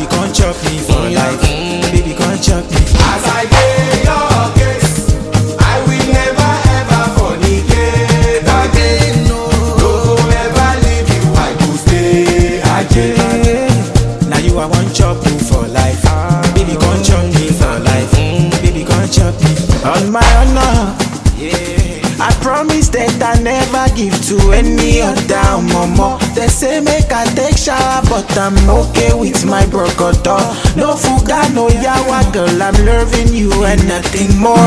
come chop me for life. Baby, come chop me. As I dey your case, I will never ever fornicate again. No go ever leave you, I go stay again. Now you I want chop you for life. Baby, come chop me for life. Baby, come chop me. On my honor, I promise that I never give to any other mama. They say make I take shower, but I'm okay with my brocodo. No fuga, no yawa, girl, I'm loving you and nothing more.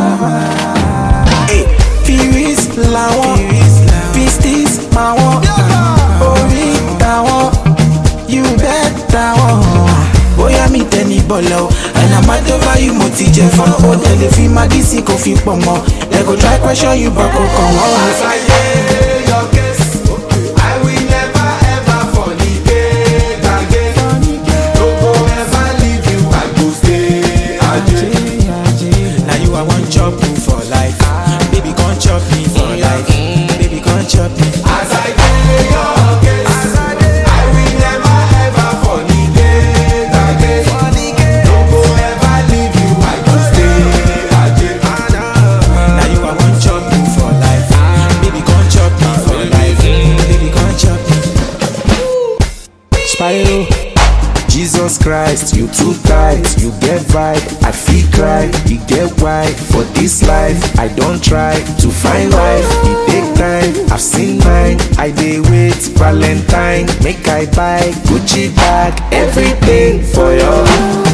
Hey, Firis làwọn, Pistis màwọn, orí tàwọn, you bet tàwọn. Bóyá mi tẹ ní bọ̀lọ̀ o, and I'm mad over you mo ti jẹ fọ́n. Ó tẹ̀lé fi magí sí kò fi pọ̀ mọ́. They go try question you but kò kàn wọ́n. As I dey your case, I will never ever fornicate again. No go ever leave you, I go stay again. Now you I want chop you for life. Baby, come chop me for life. Baby, come chop me. As I dey your case, I will never ever fornicate again. No go ever leave you, I go stay again. Now you I want chop you for life. Baby, come chop me for life. Baby, come chop me. Spyro. Jesus Christ, you too tight, you get vibe, I feel cry, you get why. For this life, I don't try to find life, it take time, I've seen mine, I dey wait, Valentine, make I buy Gucci bag, everything for you.